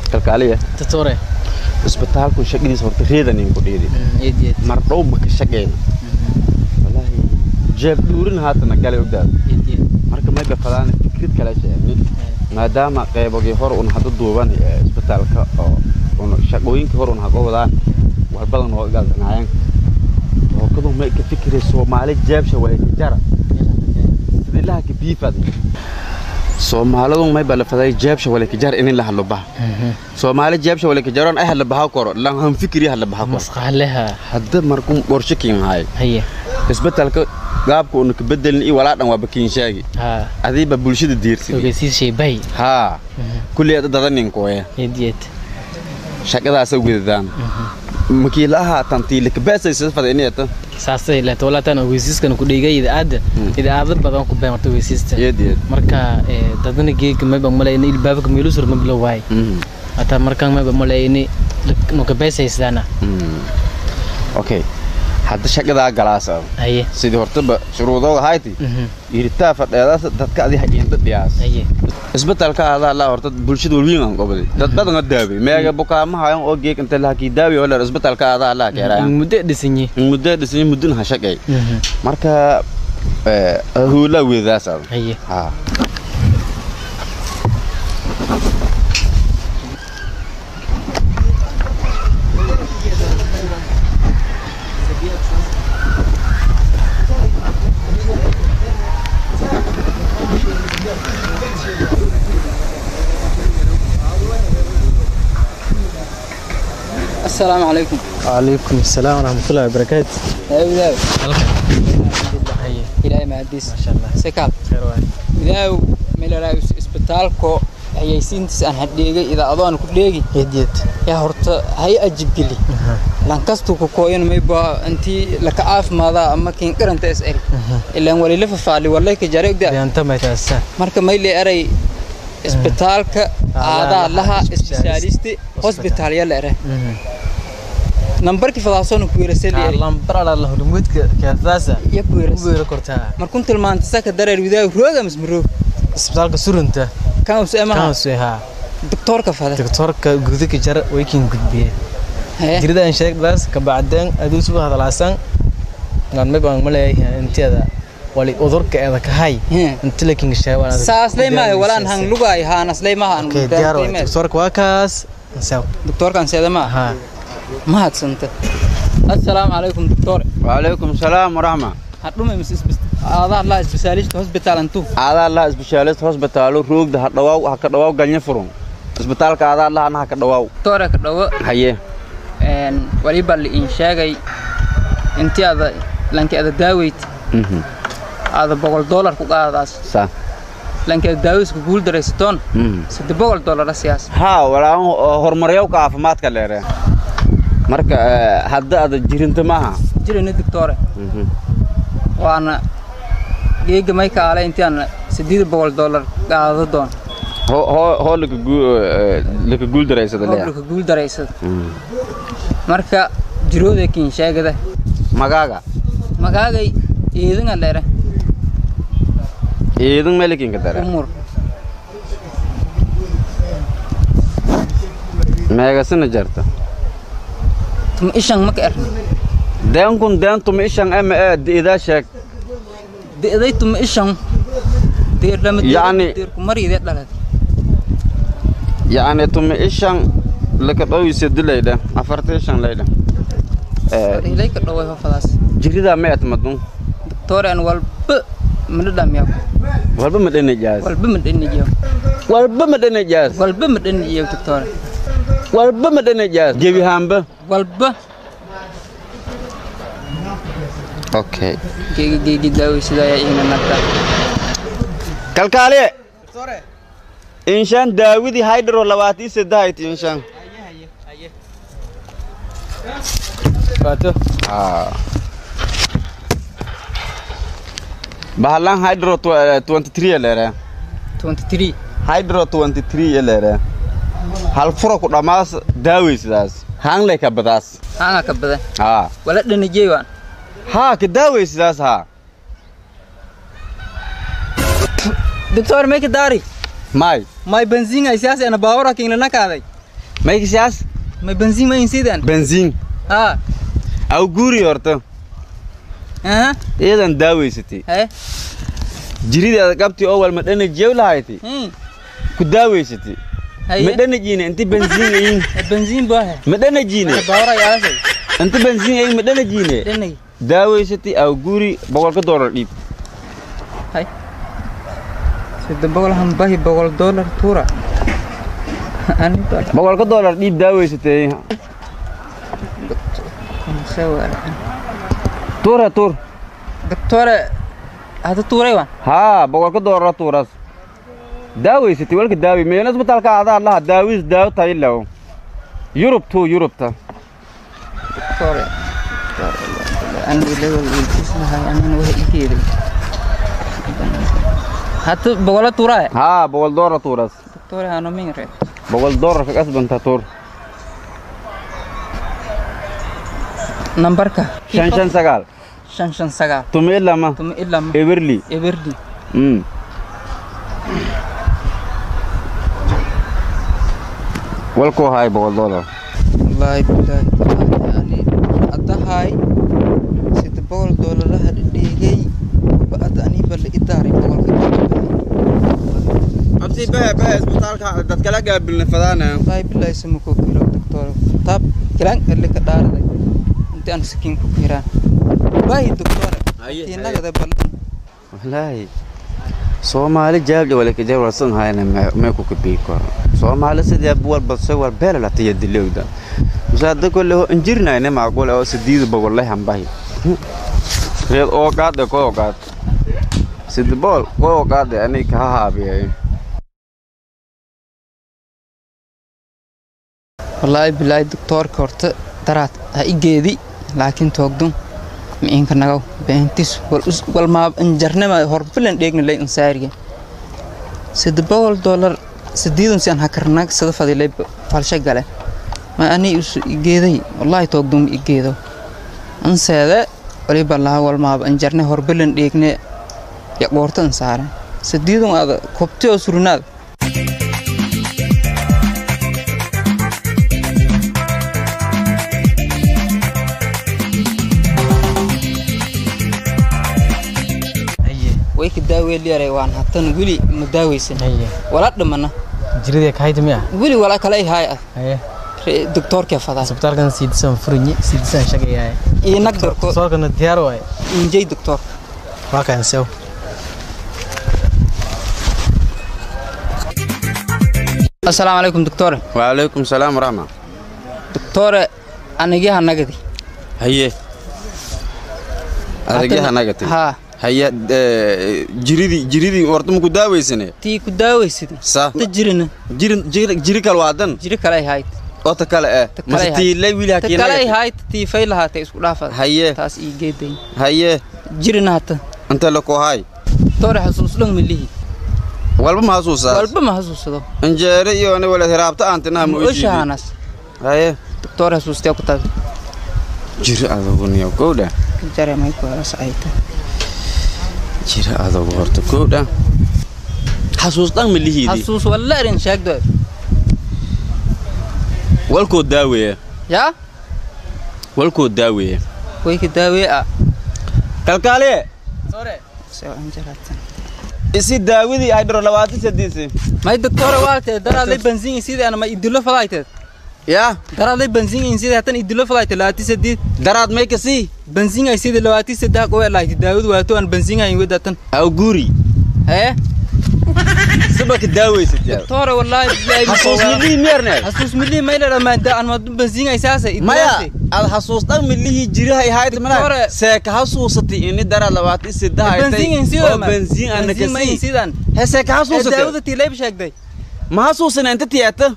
kalkaaliya doctore isbitaalku shaqadiisa horta reedanin ku dhiidi eed eed mar dhow ma ka shaqeyna wallaahi jeeb dhuurin haatana galay ogdaad eed eed marka may bafadaan fikrad kale sheegni maadaama qaybogii hor un hadda duuban ee isbitaalka oo un shaqooyinkii hor un haga wadaan war badan oo igaldanaayeen hookadu may ka fikiray soomaali jeebsha way ka jara sidii laha ka biifad soomaalidu may balafaday jeebsha wala ka jar in la hadlo baha soomaali jeebsha wala ka jaroon ay hadla baha koro lan han fikiri hadla baha koro masqaaleha hadda markuu qorshe kiin haay haye isbitaalka gaabka unu ka bedelin iyo walaa dhan waa bakiin shaagi ha adiiba bulshada diirsidii ogeysiis sheebay haa kulli ada dadaninkoya eed eed shaqadaasa ugedadaan makiila ahaa tantiilika beesaysa fadiniyata saasay leeto walaataan ogeysiiskan ku dhigay idaacadda idaacado badan ku been marta ogeysiista yeed yeed marka ee, dadana geega mayba malayni ilbaabka meelusur ma bilow waay hataa markaan mayba malayni nuka beesaysaana okay hadda shaqadaa galaasa haye sidii hortaba shuruudooga hayti mhm, iritaa fadheedaas dadka adi haqiinda dhiyaas haye isbitaalka adaa laa horta bulshada walwiin aan qobday dad badan oo daaway meega bukaama hayan oo geeg inta lahakii daawi oo leer isbitaalka adaa laa keeraayan muddo dhisanyi muddo dhisay mudduna ha shaqay Mhm, marka huulaa weedadaas ada haye haa السلام عليكم وعليكم السلام ورحمة الله وبركاته يا وداو haye إلهي ما عديس ما شاء الله سكال خير واي وداو ميلا اسبitaalko hayaysiintiis aan hadheegay idaacadooan ku dheegi يديت yaa horta hay ajib geli lankastu ku kooyan mayba intii laka caafimaadaa ama kiin qaranta is eri ilaan walila fafaali walay ka jare ogdaa أنت ما يتأسى marka mayle eray isbitaalka aadaa laha isbitaalisti hosbitaal yala ere nambarkii fadaasoona ku weerasali eri اللهم برا الله رمودك كاساسا iyo ku weeras وير كورتا markun tilmaantay saka dareer widaaw rooga mismaroog اسبتالك سورنتا kan use كان emaha سويها doktoorka fada دكتورك غودك جرى ويكين غدبيه Hee. jirida aan sheeg daas ka bacdeen aduu soo hadalaasan naan ma baan maleeyahay inteeda wali udurka eeda ka hay Hee. inta lakin sheewan saasley maayo walaan hang lugaay haanasley maha aan okay diyaar waa doktorka waa kaas saw doktoorkan seeda maaha ha mahadsanta assalaamu calaykum doktoor وعليكم السلام ورحمة hadhume mis aadaa laa isbitaalista hosbitaal antu adaa laha isbitaalist hospitaalo roogda ha dhawaaw ha ka dhawaaw galnya furun isbitaalka adaa lahana ha ka dhawaaw doktoore ka dhawo haye waliba liin sheegay intii aada lanki ada daaweyd Mhm. aada boqol doolar ku qaadaas sa lanki ada daaweyska guul daraysatoon Mhm. sadde boqol doolar asiyaas haa walaan horumaryawka caafimaadka leere marka eh, hadda ada jirinta maaha jirayna doktoore Mhm. waana geega may kaale intii aan siddeed boqol doolar qaado doon Ho- ho- hoo laka gu- eh, laka guuldareysada leeya hoblaka guul daraysada Mhm. marka jirooda kiin sheegada magaaga magaagay eedinga dheere iidin melikinka dare umur meegasina jarta tuma ishan maka erni deenkun deentuma ishan ema ee idaa sheeg de'day tuma ishan deer lama Yacni- deerku mariide dhalad yacni tuma ishan laka dhowisa dilaydha afarta ishan laydha ilay ka dhaway hofadaas jiridaa ma etmadun doktoore aan walba mana dhamiyaa walba ma dhanajaas walba ma dhanijiyo walba ma dhanajaas walba ma dhanijiyo doktoore walba ma dhanajaas jebihaanba walba okay geegi geegi daaweysadaya ina nagta kalkaaliye inshaan daawidii haydharo labaatii saddehayti inshaan waato bahalan hydro 23 leere 23 hydro 23 leere hal furo ku dhammaas daawaysidaas haangley ka badaas hanga ka badan haa wala dhanijey waan haa ka daawaysidaas haa doktoore may ka daari may may benziin ay siyaasi ana baawara kiinla nakaaday maykisiyaas may benziin ma insidan benziin ha aw guuri horta aha iyadan daaweysatay he jirideeda qabti oo wal madhanajiyow lahayti hmm ku daaweysatay haye madhanajiine inti benziin ayin benziin baa he madhanajiine bawra yaasay inti benziin ayin madhanajiine dhanay daaweysatay aw guuri boqolka doolar dhiib hay sida boqol hambahi boqol dollar tura ani baa boqolka doolar dhiib daaweysatay sawar tuura tuur doctore hada tuuray waan haa boqolka doolara tuuras daaweysatay walka daawi meena isbitaalka adaa laha daawis daawo tayilaw yurub tuu yurubta doctore ani level ilkis lahay anina wax igeeday hata boqola tuuraa haa boqol doolar tuuras doctore hano mingre boqol doolar ka kasbanta tuur nambarka shan shan sagaal shan shan sagaal tumi ilama tuma ilaa ma eberli eberdi mm walkuu haay boqol doolar wallaahi bilaahi tallaahi ani haddahay sida boqol doolaraha dhigay ba'ad aniba la idaaray boqolka abti bahe bahe isbitaalka dad kala gaabilna fadaana wallaahi bilaahi sama koo kiro doctor taab kiran ele ka dhaaraday inti aan sakiin ku kiraan wallaahi doctore Haye, inagada ballan wallaahi soomaali jaabja wala kajar warsan hayna mee ku kabii koro soomaali sidee buwal badse war beela la tiya dilowda musaada kolle ho injirnayne maaqul oo sidiida bogolle hambahi reed oo qaade ko qaad sidbol ko qaade ani ka haabiyay wallaahi bilaahi doctoorka horta daraad ha igeedi laakiin toogdun miinka nagaw beentis wal maa injarnama horfilan dheegna lay insaariga sida boqol dollar sideedan si aan hakarnag sida fadilay falsha gale ma ani isu igeeday wallaahi toogdun igeedo anseede waliba laha wal maaba injarne horfilan dheegne ya qoorta insaaren sideedan aada kobti oo surnaad haye way ka daaweelyaray waan hatan weli ma daaweysan haye wala dhimana jiridee kahayta miya weli wala kale ay haay ah haye Re- doctorka fadaa isbitaalkan siidisan furinyi siidisan shaqayahay iyo nag dorko soorkana diyaar waaye injay doctor waa kaan sew assalaamu calaykum doctore waalaykum salaam waraxma doctore anigaha nagadi haye adagyaha nagati haa haye jiridii jiridii horta maku daaweysane tii ku daaweysid sa ta jirina jiri jiri jiri kal waadan jiri kale ay hayd oo ta kale eh Ta kale mase ay tiilay wiil ta kale ay hakiinagati hayd tii fay lahaatay isku dhaafad haye taas ii geeday haye jirina hata inta la ku haay doctore xasuusdhan milihi walba ma xasuusaas walba ma xasuusado injeere iyo ne wala hiraabta aantinaha ma oyshiidi oshahaanas haye doctore xasuustee ku taag jiri adogu niyo kowdha jare may ku helas ayta jiri adogu horta kowdha xasuus dhan ma lihiidi xasuus walla erin sheegdo walkoo daaweeye yaa walkoo daaweeye way ka daawee ah kalkaaliye soo anjaraatan isi daawadii ay dhiro labaatan sadiisi may doctore waatee daraadlay benziin sidii ana ma idilo fadayteed yaa daraadlay benziin sidii hatan idilo fadayteed labaati saddeed daraad may kasii benziin ay sidii labaati saddex qowe lahayti daawadu waato aan benziin hayn wedatan aw guuri hee siba ka daaweysad yaa doctore wallaahi bilaay xasuus milihii miyarneed xasuus milii may la dhamaanta aan ma benziin ay saasa maya ad xasuus dhan milihii jirahay hayd mana Victoria. seeka xasuusatay ini daraad labaatan saddex benziin in oo benziin ana benziin ma in kasii sidan he seeka xasuusatay daawada tii leeb sheegday ma xasuusana inta tiyaata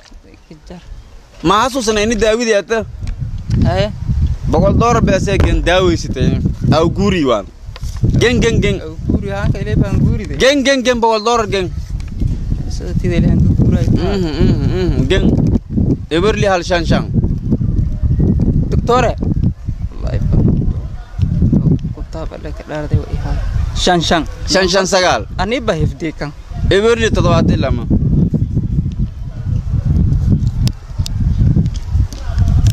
ma xasuusana ini daawadii ata hee boqol doolar beesee gen daaweysatay aw guuri waan gen gen gen guuri haanka ilay baan guuride gen gen gen boqol doolar gen sida tida ilahan ka guuray Mhm, mhm, mhm, gen eberli hal shan shan doctore wallahi kutaab alle ka dhaarday wa ihaa shan shan shan shan sagaal ani ba hifdii kan eberli toddobaatan lama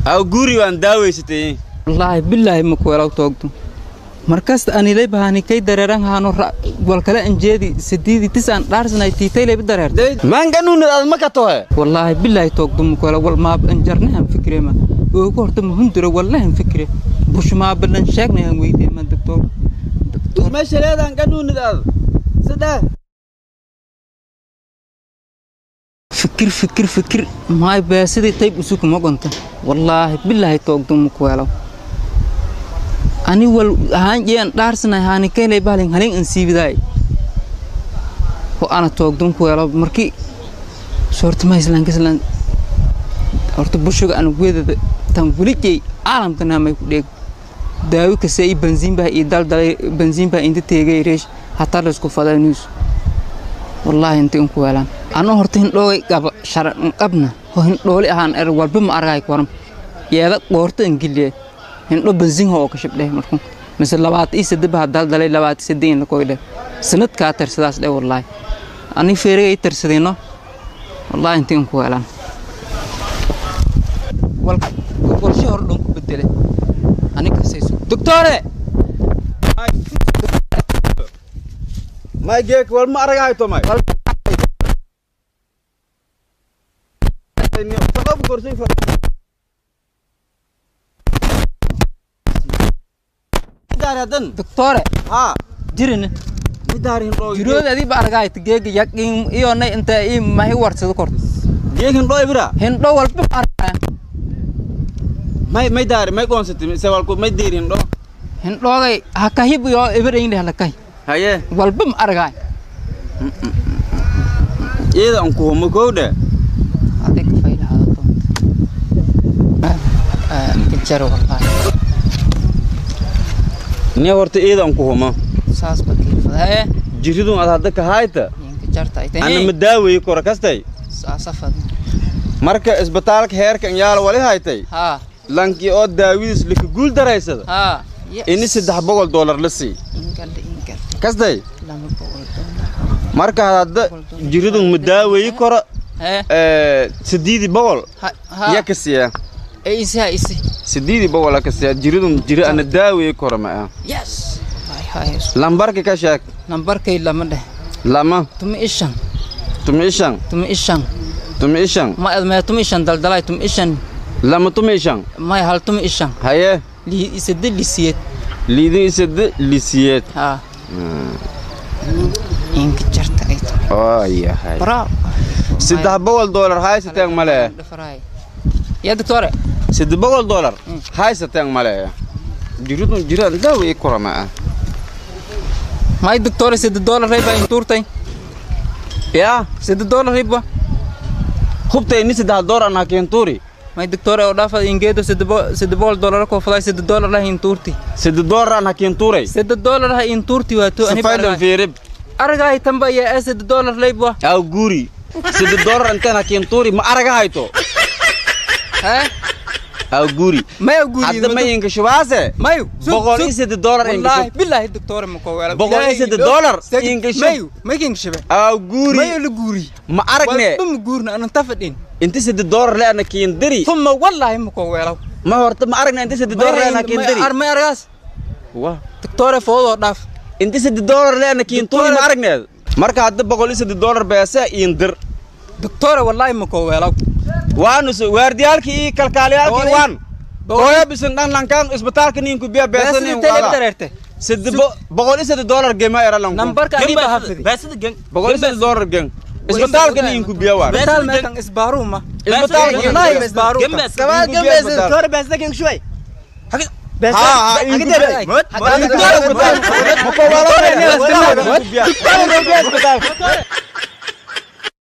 aw guri waan daaweysatay wallaahi bilaahi ma kuwelaw toogdo markasta anilay bahani kay dareeran haano wal kale anjeedi sidiidi tisaan dhaarsanay tiitaylayba dareertay maanganunad aad ma ka tohe wallaahi bilaahi toogdo ma kuwela wal maab anjarnahan fikrema oogu horta mahundura wallahan fikre bushmaabalan sheegnahan weydeema doctor meesha leedaan ganunad aad saddex fikir fikir fikir maay beesidii tayb usuku mogonta wallaahi bilaahi toogdo ma kuwelaw ani wal ahaan jean dhaarsanay haani kaylay bahalin halin an siibidaay ho ana toogdon kuwelaw markii soorta mahislan kaslan horta bushuga ana wedada tan welijey caalamka naamay ku dheeg daawi kase i banziin baa ii daldalay banziin baa inta teegay reesh hataa laysku faday news wallaahi inta in kuweelaan anoo horta hindhoogay qaba sharan qabna ho hindhooli ahaan er walba ma argay koram yeeda qoorta ingiliye hindho banziin ho oo ka shabdheh markuu mise labaat ii sadde baa daldalay labaat sadde in la koydhe sanadkaa tarsadaas dhe wallaahi ani feerigay tarsadayno wallaahi inta in kuweelaan walshe hor dhan ku bedele anikasayso doctore may geek wal ma aragahay to may doctore ha jirin midaarin dhoo jirood adii ba argaay geega yaqiin iyo nay inta ii mahi warsado kor geekin dhoo ibra hindho walba ma argaya may may daari may qoonsati se walku may diirin dhoo hindhoogay ha kahib iyo ibarayn hala kahi haye walba ma argaay iyada an ku homo kowdhe adig fayla hada doonta kajaro wallahi ni horta iyada an ku homo saas ba kiifada hee jiridun ad hadda ka hayta inka jarta ay ana ma tahay daaweyi kora kastay saasa fad marka isbitaalka heerka in yaala wali haytay ha lankii oo daawidiis lika guul daraysada ha ini saddex boqol doolar la sii ingalde ingalde kastay lama boqol doonaa marka hadda jiridun ma daaweyi kora hee sideedi boqol ha ha ya ka siiya ee isi ha isi sideedi boqol ka siiya jiridun jiri ana daaweyi kora ma ah yes hay hay lambarka ka sheeg nambarkay lama dheh lama tumi ishan tumi ishan tumi ishan tumi ishan ma admee tumi ishan daldalay tumi ishan lama tumi ishan may hal tumi ishan haye lii isade lisiyeed liidin isada lisiyeed ha inka jarta ay tahay oo yahay bravo saddex boqol doolar haysateen male dhafaray ya doctore saddex boqol doolar haysateen male jiridun jiraan daaweyi kora ma ah may doctore sida dollar rayba intuurtay yaa sida dollar rayba hubtay ni saddex doolar anaa keentuuri may doctore oo dhaafad ingeedo sida sida boqol dollar ko faday sida dollar lah intuurti saddex doolar anaa keentuuray sida dollar ha intuurti waato ani safaydan fiirib aragay tamba ya sida dollar rayba aw guri saddex doolar intaan ha keentuuri ma araga hayto ha aw guri may guri hadda ma inka shubaase mayu boqol iyo saddex doolar inka wallahi shub billahi doctore ma ko wala Boqol iyo saddex dollar inka shub. mayu making shabe aw guri mayu la guri ma aragne walba ma guurna anan tafadhin inta saddex doolar le ana keendiri ثم والله ما كو ويلو ma horta ma aragna inta saddex doolar le ana keendiri ما ارغاس wah دكتور فوضو داف inta saddex doolar le ana keentuuri ma aragneed marka hadda boqol iyo saddex doolar beesa iindir دكتور والله ما كو ويلو waanu so waardiyaalkii iyo kalkaaliyaalkii Boqol- waan hooyo bisan dhan lankaan isbitaalka ninku biya بس beesanin انت اللي درته sadde boqol iyo saddex doolar gema era lanku نمبرك اني بحفظي boqol iyo saddex doolar gen isbitaalka ninku biya waan مثال ما كان اسبارو ما isbitaalka والله اسبارو كمان جنب دكتور بس لكن شوي بس ها ها حق inkubiya دري موت Inkubiya isbitaalka. Ma ko wala- Doctor, Inkubiya isbitaalka.